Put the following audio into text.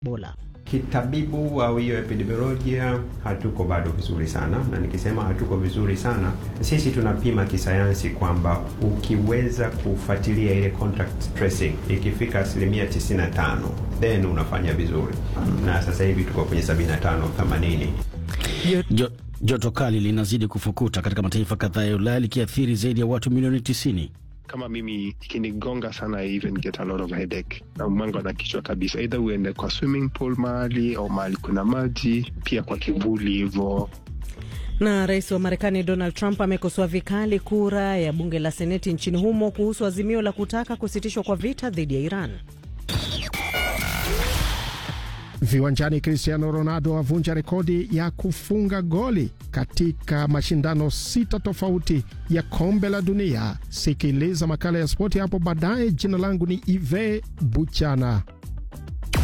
Ebola. Kitabibu au hiyo epidemiolojia hatuko bado vizuri sana, na nikisema hatuko vizuri sana, sisi tunapima kisayansi kwamba ukiweza kufuatilia ile contact tracing ikifika asilimia 95 then unafanya vizuri, na sasa hivi tuko kwenye 75 80. Jo, joto kali linazidi kufukuta katika mataifa kadhaa ya Ulaya likiathiri zaidi ya watu milioni 90. kama mimi ikinigonga sana I even get a lot of headache na mwango na kichwa kabisa, either uende kwa swimming pool mahali au mahali kuna maji, pia kwa kivuli hivo. Na rais wa Marekani Donald Trump amekosoa vikali kura ya bunge la seneti nchini humo kuhusu azimio la kutaka kusitishwa kwa vita dhidi ya Iran. Viwanjani, Cristiano Ronaldo avunja rekodi ya kufunga goli katika mashindano sita tofauti ya kombe la dunia. Sikiliza makala ya spoti hapo baadaye. Jina langu ni Ive Buchana.